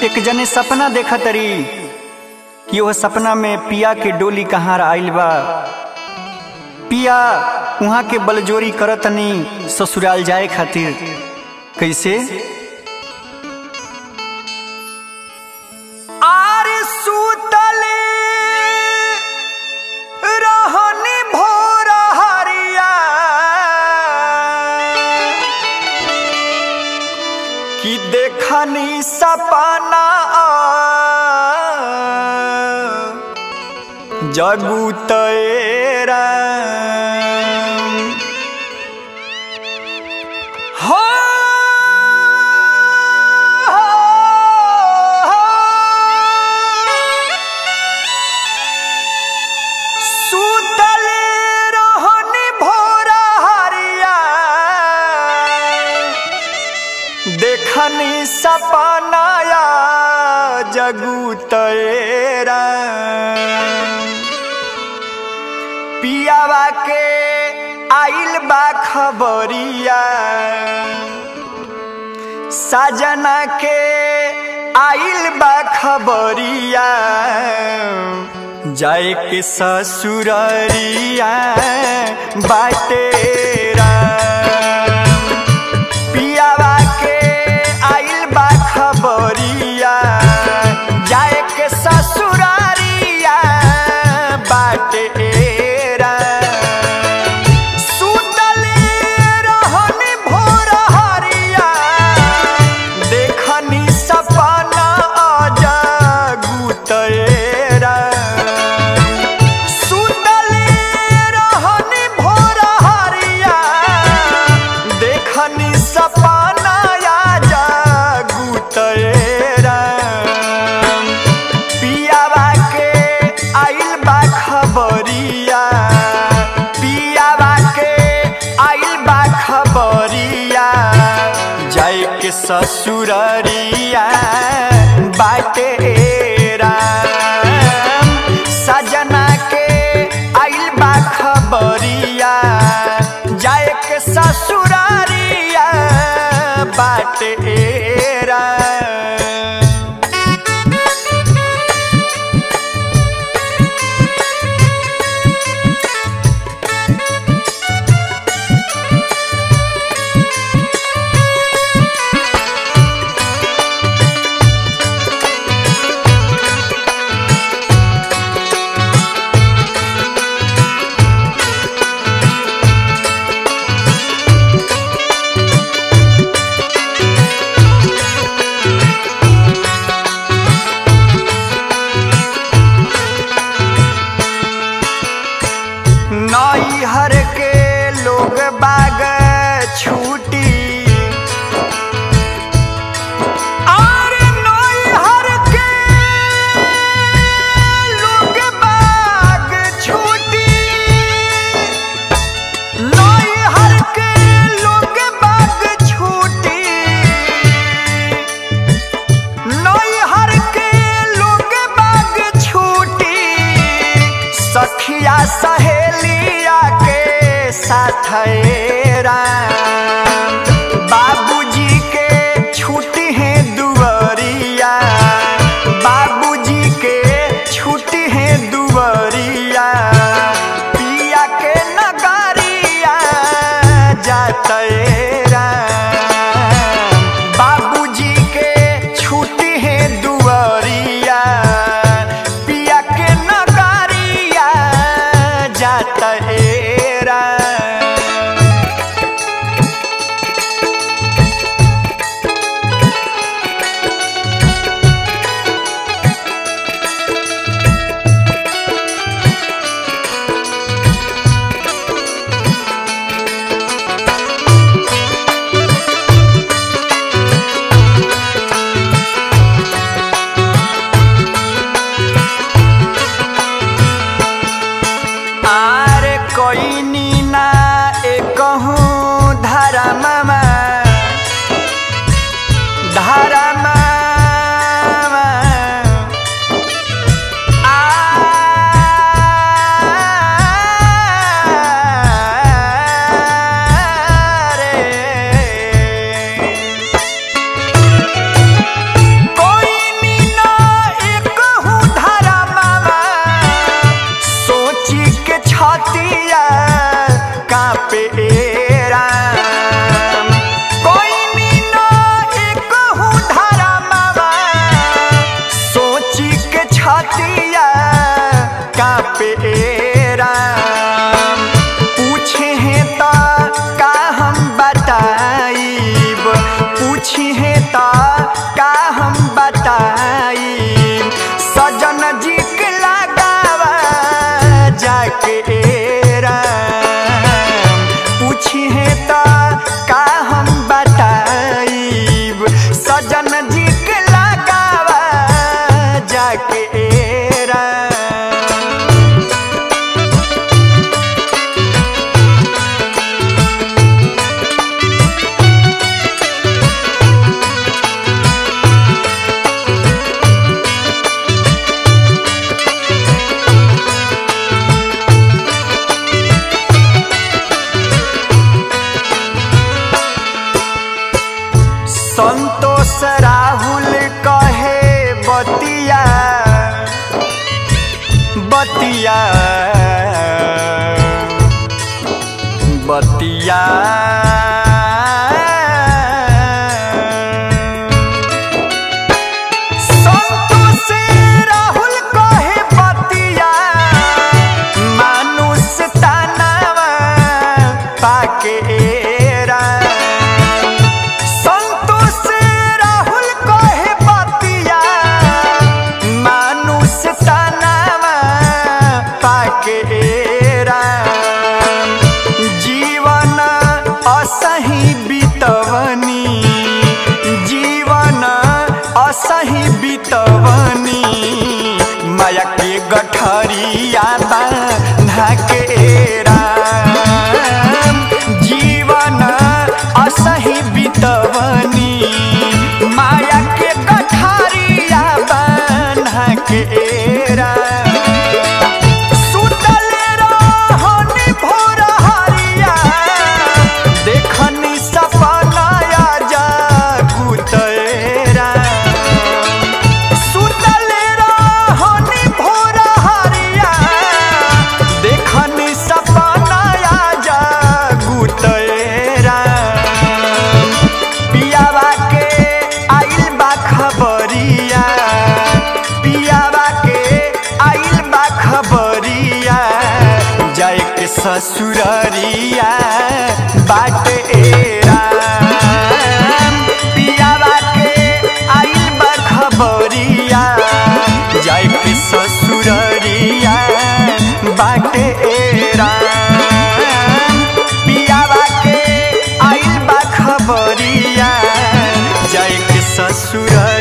एक जने सपना देखा तरी कि वह सपना में पिया के डोली कहाँ आइल बा पिया वहाँ के बलजोरी करतनी ससुराल जाए खातिर कैसे आर सुतले रहनी भोर हरिया कि देखनी सपना जगू तेरा हो सुतल रहनी भोर हरिया देखनी सपनाया जगू तेरा पियावा के आइल बा खबरिया साजना के आइल बा खबरिया जाए के ससुररिया बाटेरा पियावा के आइल बा खबरिया जाए के ससुरारिया बाटेरा सुतले रहनी भोर हरिया देखनी सपना जगू तेरा सुतले रहनी भोर हरिया देखनी सपना जगू तेरा पियावा के आइल बा खबरिया पियावा के आइल बा खबरिया जाए के ससुररिया बाटेरा सजना के आइल बा खबरिया जाए के ससुरारिया बाटेरा नैहर के लोग बाग छूटी और नैहर के लोग बाग छूटी नैहर के लोग बाग छूटी नैहर के लोग बाग छूटी सखिया सहेलिया के साथ बाबूजी के छुट्टी है दुवरिया बाबूजी के छुट्टी है दुवरिया पिया के नगरिया जातेरा बाबूजी के छुट्टी है दुवरिया पिया के नगरिया जातेरा बतिया बतिया संतोष राहुल कहे बतिया मानुष तानावा पाके एरा संतोष राहुल कहे बतिया मानुष तानावा पाके एरा जीवन असही बितवनी जीवन असही बितवनी माया के गठरिया बांधा के राम जीवन असही बितवनी माया के गठरिया बांधा के राम सुतल रहनी भोर हरिया देखनी सपनाया जागुतरा सुतल रहनी भोर हरिया देखनी सपनाया जागुतरा पियावा के आइल बा खबरिया पियावा के आइल बा खबरिया जाए के ससुररिया बाट राम पियावा के आइल बा खबरिया जाए के ससुररिया बाट राम पियावा के आइल बा खबरिया जाए के ससुर